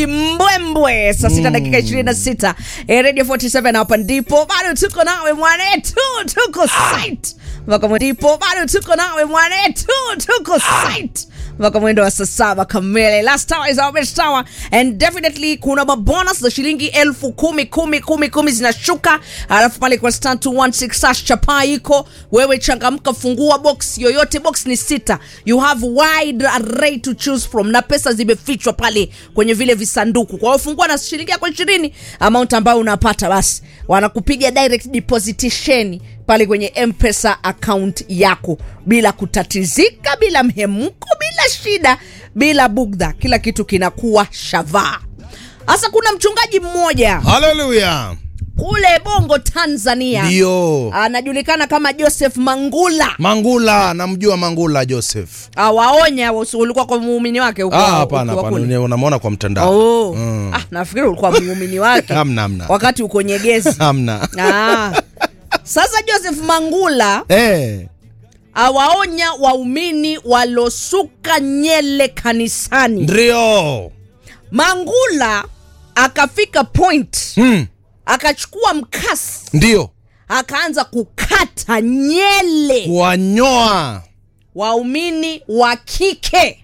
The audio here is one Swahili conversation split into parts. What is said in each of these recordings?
asubuhi mbwembwe saa sita dakika ishirini na sita Eh, radio 47 hapa ndipo bado tuko nawe mwanetu tuko site mpaka mwe- ndipo bado tuko nawe mwanetu tuko site mpaka mwendo wa saa saba kamili last hour is our best hour and definitely kuna mabonus za shilingi elfu kumi kumi kumi kumi zinashuka alafu pale kwa star 216 sash chapa iko wewe changamka fungua box yoyote box ni sita you have wide array to choose from na pesa zimefichwa pale kwenye vile visanduku kwa hiyo fungua na shilingi yako ishirini amount ambayo unapata basi wanakupiga direct depositisheni pale kwenye mpesa account yako bila kutatizika bila mhemuko bila shida bila bugdha kila kitu kinakuwa shavaa hasa kuna mchungaji mmoja haleluya kule bongo tanzania ndio anajulikana kama joseph mangula mangula namjua mangula joseph awaonya wasi- ulikuwa kwa muumini wake huko- Ah, hapana ukiwa hapana kule. Ni- unamwona kwa mtandao Oh. Ah, nafikiri ulikuwa muumini wake Hamna, hamna. wakati uko nyegezi hamna ah. sasa joseph mangula Eh, awaonya waumini walosuka nyele kanisani ndio mangula akafika point Hmm, akachukua mkasi ndio akaanza kukata nyele kuwanyoa waumini wa kike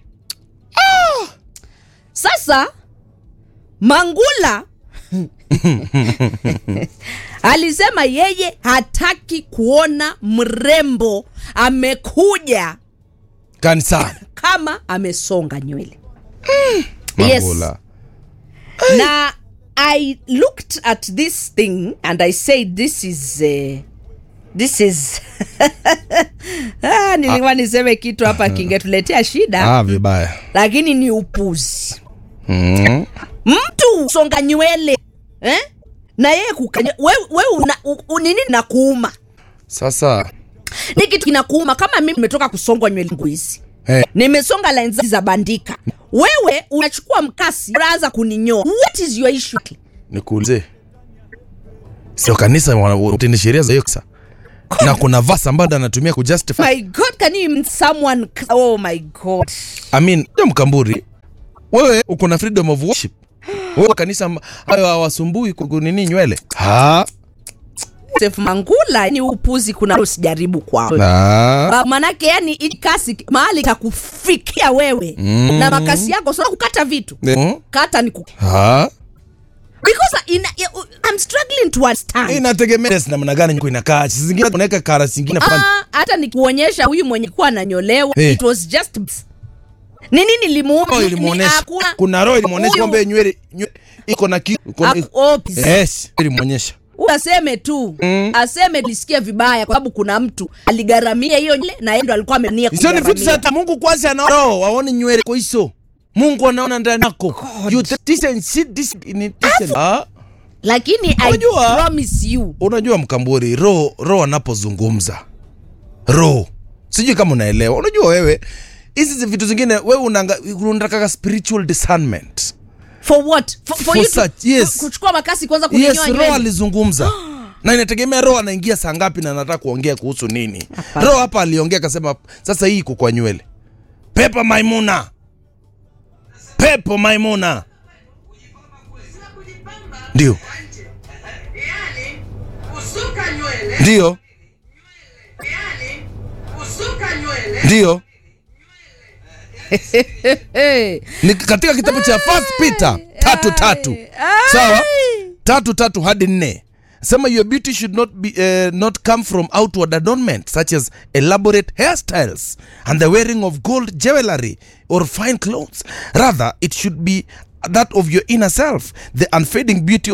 sasa mangula alisema yeye hataki kuona mrembo amekuja kanisani kama amesonga nywele Yes. mangula na i looked at this thing and i said this is uh, this is ah, nilikuwa niseme kitu hapa kingetuletea shida ah, vibaya lakini ni upuzi mm. mtu songa nywele eh? na yeye kukanya we, we una, u, u, nini nakuuma sasa ni kitu kinakuuma kama mimi nimetoka kusongwa nywele zangu hizi eh, nimesonga lenzi za bandika wewe unachukua mkasi unaanza kuninyoa what is your issue nikuulize sio kanisa utende sheria za hiyo kisa na kuna vasa ambayo anatumia kujustify my god can you even someone oh my god I mean, ja mkamburi wewe uko na freedom of worship wewe kanisa amba- hayo hawasumbui kunini nywele ha Joseph mangula ni upuzi kuna usijaribu kwao Ah, Ah, manake yani hii kasi mahali kakufikia wewe Mm. na makasi yako sio kukata vitu mm, kata ni ku ha because in, I'm struggling to understand inategemea namna gani nyuko inakaa Saa zingine unaweka kara zingine fulani. Ah, hata nikuonyesha huyu mwenye kuwa ananyolewa Eh. it was just ni nini limuuma roho Ni- ilimuonesha hakuna- kuna roho ilimuonesha Huyu- kwamba nywele nywele iko na kitu iko na- Ak- oh, pis- yes ilimuonyesha Huyu aseme tu aseme lisikia vibaya kwa sababu kuna mtu aligharamia hiyo nywele na yeye ndo alikuwa amenia hizo ni vitu za Mungu kwanza anaona roho waone nywele kwa hizo Mungu anaona ndani yako you th- this and shit this in it this and- ah lakini I Unajua- promise you unajua mkamburi roho roho anapozungumza roho sijui kama unaelewa unajua wewe hizi zi- vitu zingine wewe unanga- unataka spiritual discernment for what for, for, For you to, such, yes. ku- kuchukua makasi kwanza yes kuninyoa roho nywele alizungumza na inategemea roho anaingia saa ngapi na anataka kuongea kuhusu nini roho hapa aliongea akasema sasa hii iko kwa nywele pepo maimuna pepo maimuna ndio yani kusuka nywele ndio yani kusuka nywele ndio hey. ni katika kitabu cha first peter tatu tatu sawa tatu tatu hadi nne sema your beauty should not be uh, not come from outward adornment such as elaborate hairstyles and the wearing of gold jewelry or fine clothes rather it should be that of your inner self the unfading beauty